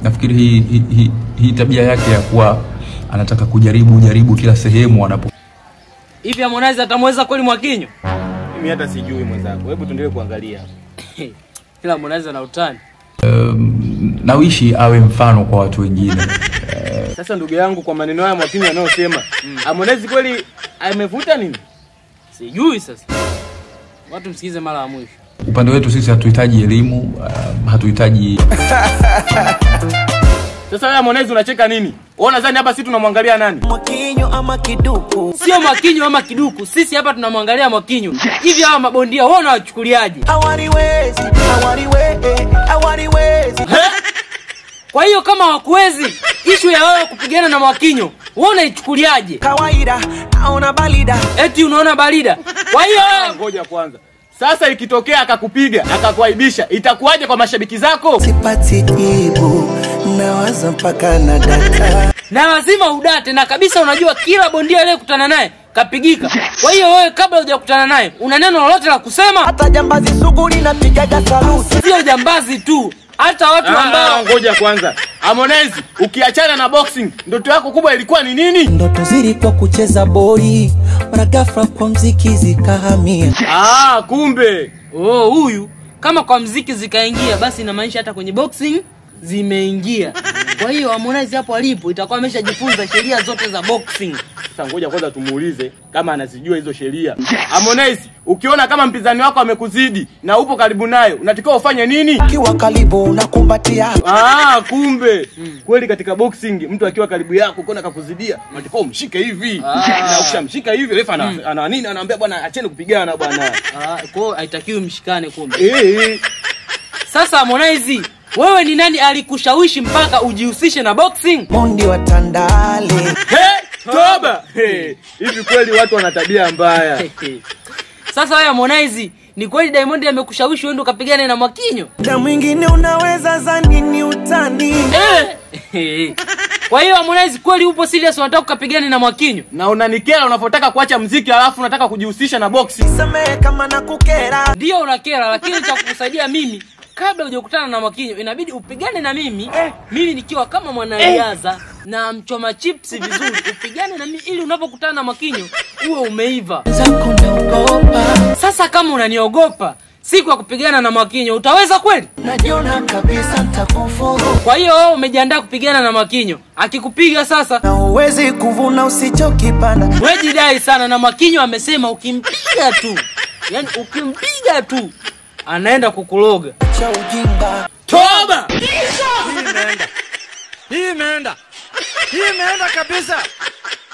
nafikiri hii, hii, hii, hii tabia yake ya kuwa anataka kujaribu jaribu kila sehemu anapo Hivi Harmonize atamweza kweli Mwakinyo? Mimi hata sijui mwenzangu, hebu tuendelee kuangalia. Ila Harmonize ana utani. nawishi awe mfano kwa watu wengine Sasa ndugu yangu, kwa maneno haya Mwakinyo anayosema Harmonize kweli amevuta nini? Sijui sasa. Watu msikize mara ya mwisho. upande wetu sisi hatuhitaji elimu uh, hatuhitaji Sasa wewe Harmonize unacheka nini? Wewe unadhani hapa sisi tunamwangalia nani? Mwakinyo ama kiduku Sio Mwakinyo ama Kiduku. Sisi hapa tunamwangalia Mwakinyo. Hivi hawa mabondia wao unawachukuliaje? hawaliwezi hawaliwe hawaliwezi Kwa hiyo kama hawakuwezi ishu ya wao kupigana na Mwakinyo, wewe unaichukuliaje? kawaida naona balida Eti unaona barida. Kwa hiyo Ngoja kwanza. Sasa ikitokea akakupiga akakuaibisha, itakuwaje kwa mashabiki zako? sipati jibu nawaza mpaka na daka na lazima udate na kabisa unajua kila bondia aliyekutana naye kapigika. Kwa hiyo wewe kabla hujakutana naye una neno lolote la kusema? hata jambazi sugu linapigaga saluti Sio jambazi tu, hata watu Ah, ambao ngoja kwanza. Harmonize, ukiachana na boxing, ndoto yako kubwa ilikuwa ni nini? ndoto zilikuwa kucheza boli mara ghafla kwa mziki zikahamia Ah, kumbe. oh, huyu kama kwa mziki zikaingia, basi inamaanisha hata kwenye boxing zimeingia. Kwa hiyo Harmonize hapo alipo itakuwa ameshajifunza sheria zote za boxing. Sasa ngoja kwanza tumuulize kama anazijua hizo sheria. Harmonize, ukiona kama mpinzani wako amekuzidi na upo karibu naye, unatakiwa ufanye nini? kiwa karibu unakumbatia Ah, kumbe kweli katika boxing mtu akiwa karibu yako ukiona kakuzidia, unatakiwa umshike hivi. Na ukishamshika hivi refa ana, ana nini anaambia bwana acheni kupigana bwana. Ah, kwa hiyo haitakiwi mshikane kumbe. Eh, eh. Sasa Harmonize, wewe ni nani alikushawishi mpaka ujihusishe na boxing? mondi wa tandale He, toba. He, Hivi kweli watu wana tabia mbaya. Sasa wewe Harmonize, ni kweli Diamond amekushawishi uende ukapigane na Mwakinyo? na mwingine unaweza zani ni utani Eh. Kwa hiyo Harmonize, kweli upo serious unataka ukapigane na Mwakinyo? Na unanikera unapotaka kuacha mziki alafu unataka kujihusisha na boxing. samehe kama na kukera Ndio unakera, lakini cha kukusaidia mimi kabla hujakutana na Mwakinyo inabidi upigane na mimi mimi nikiwa kama mwanariadha na mchoma chips vizuri, upigane na mimi ili unapokutana na Mwakinyo uwe umeiva. zako naogopa Sasa kama unaniogopa siku ya kupigana na Mwakinyo utaweza kweli? najiona kabisa ntakufuru Kwa hiyo wewe umejiandaa kupigana na Mwakinyo, akikupiga sasa na uwezi kuvuna usichokipanda wewe jidai sana, na Mwakinyo amesema ukimpiga tu, yani ukimpiga tu anaenda kukuloga. cha ujinga Toba! Hii imeenda, hii imeenda kabisa.